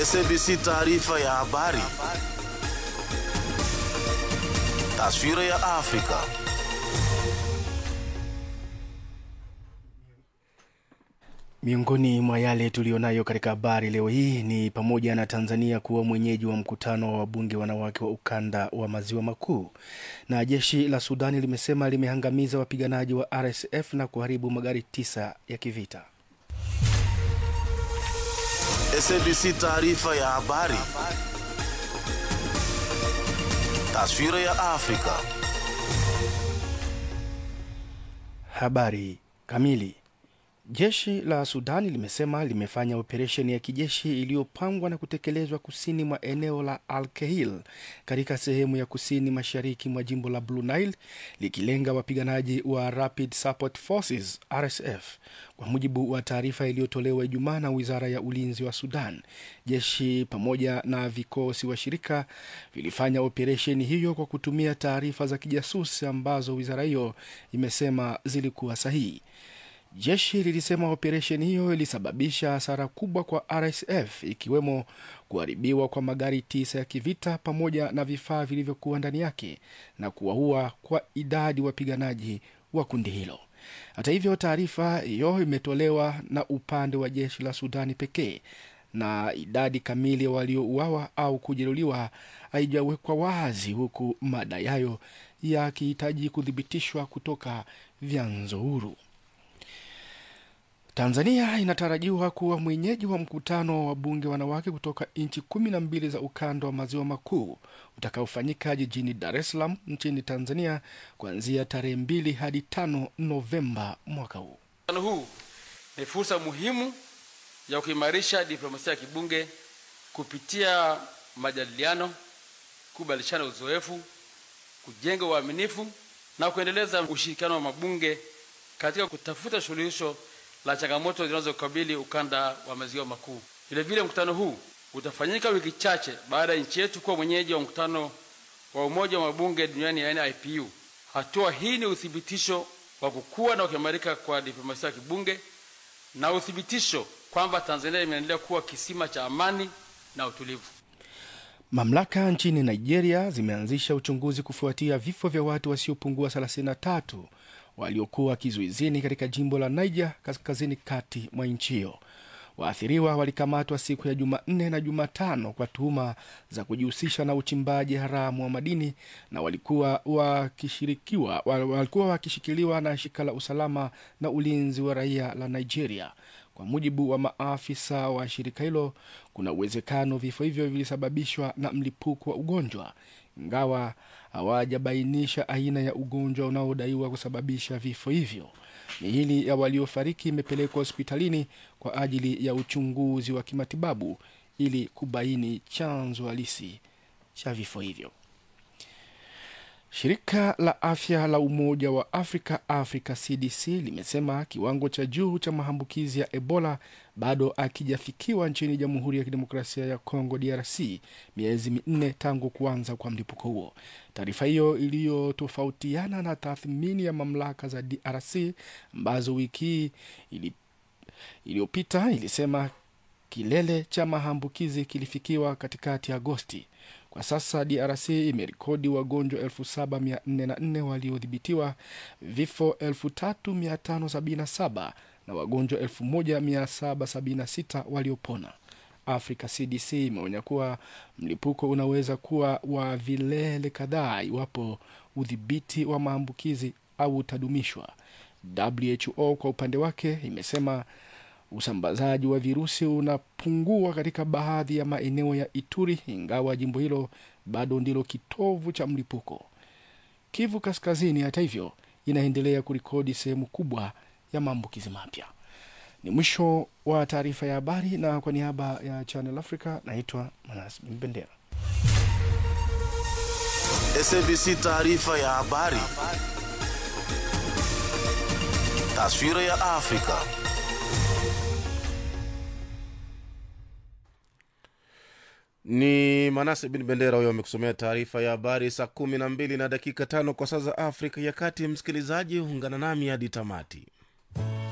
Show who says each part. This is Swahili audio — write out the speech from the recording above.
Speaker 1: SABC taarifa ya habari. Taswira ya Afrika.
Speaker 2: Miongoni mwa yale tuliyonayo katika habari leo hii ni pamoja na Tanzania kuwa mwenyeji wa mkutano wa wabunge wanawake wa ukanda wa maziwa makuu, na jeshi la Sudani limesema limehangamiza wapiganaji wa RSF na kuharibu magari tisa ya kivita.
Speaker 1: SABC taarifa ya habari. Taswira ya Afrika.
Speaker 2: Habari kamili. Jeshi la Sudani limesema limefanya operesheni ya kijeshi iliyopangwa na kutekelezwa kusini mwa eneo la Al Kahil katika sehemu ya kusini mashariki mwa jimbo la Blue Nile likilenga wapiganaji wa Rapid Support Forces RSF. Kwa mujibu wa taarifa iliyotolewa Ijumaa na wizara ya ulinzi wa Sudan, jeshi pamoja na vikosi washirika vilifanya operesheni hiyo kwa kutumia taarifa za kijasusi ambazo wizara hiyo imesema zilikuwa sahihi. Jeshi lilisema operesheni hiyo ilisababisha hasara kubwa kwa RSF ikiwemo kuharibiwa kwa magari tisa ya kivita pamoja na vifaa vilivyokuwa ndani yake na kuwaua kwa idadi wapiganaji wa kundi hilo. Hata hivyo, taarifa hiyo imetolewa na upande wa jeshi la Sudani pekee na idadi kamili ya waliouawa au kujeruhiwa haijawekwa wazi, huku madai hayo yakihitaji kuthibitishwa kutoka vyanzo huru. Tanzania inatarajiwa kuwa mwenyeji wa mkutano wa wabunge wanawake kutoka nchi kumi na mbili za ukanda wa maziwa makuu utakaofanyika jijini Dar es Salaam nchini Tanzania kuanzia tarehe mbili hadi tano Novemba mwaka huu.
Speaker 3: Mkutano huu ni fursa muhimu ya kuimarisha diplomasia ya kibunge kupitia majadiliano, kubadilishana uzoefu, kujenga uaminifu na kuendeleza ushirikiano wa mabunge katika kutafuta suluhisho la changamoto zinazokabili ukanda wa maziwa makuu. Vilevile, mkutano huu utafanyika wiki chache baada ya nchi yetu kuwa mwenyeji wa mkutano wa Umoja wa Mabunge Duniani, yaani IPU. Hatua hii ni uthibitisho wa kukua na kuimarika kwa diplomasia ya kibunge na uthibitisho kwamba Tanzania imeendelea kuwa kisima cha amani na utulivu.
Speaker 2: Mamlaka nchini Nigeria zimeanzisha uchunguzi kufuatia vifo vya watu wasiopungua 33 waliokuwa kizuizini katika jimbo la Niger kaskazini kati mwa nchi hiyo. Waathiriwa walikamatwa siku ya Jumanne na Jumatano kwa tuhuma za kujihusisha na uchimbaji haramu wa madini na walikuwa wakishirikiwa walikuwa wakishikiliwa na shirika la usalama na ulinzi wa raia la Nigeria. Kwa mujibu wa maafisa wa shirika hilo, kuna uwezekano vifo hivyo vilisababishwa na mlipuko wa ugonjwa, ingawa hawajabainisha aina ya ugonjwa unaodaiwa kusababisha vifo hivyo. Miili ya waliofariki imepelekwa hospitalini kwa ajili ya uchunguzi wa kimatibabu ili kubaini chanzo halisi cha vifo hivyo. Shirika la afya la Umoja wa Afrika, Africa CDC, limesema kiwango cha juu cha maambukizi ya Ebola bado akijafikiwa nchini Jamhuri ya Kidemokrasia ya Kongo, DRC, miezi minne tangu kuanza kwa mlipuko huo. Taarifa hiyo iliyotofautiana na tathmini ya mamlaka za DRC ambazo wiki hii iliyopita ilisema kilele cha maambukizi kilifikiwa katikati ya Agosti. Kwa sasa DRC imerekodi wagonjwa 7404 waliodhibitiwa, vifo 3577 na wagonjwa 1776 waliopona. Africa CDC imeonya kuwa mlipuko unaweza kuwa wa vilele kadhaa iwapo udhibiti wa maambukizi au utadumishwa. WHO kwa upande wake imesema usambazaji wa virusi unapungua katika baadhi ya maeneo ya Ituri, ingawa jimbo hilo bado ndilo kitovu cha mlipuko. Kivu Kaskazini, hata hivyo, inaendelea kurekodi sehemu kubwa ya maambukizi mapya. Ni mwisho wa taarifa ya habari, na kwa niaba ya Channel Africa naitwa Manas Mbendera.
Speaker 1: SABC taarifa ya habari. Taswira ya Afrika.
Speaker 4: Ni Manase bin Bendera huyo amekusomea taarifa ya habari saa kumi na mbili na dakika tano kwa saa za Afrika ya Kati. Msikilizaji, ungana nami hadi tamati.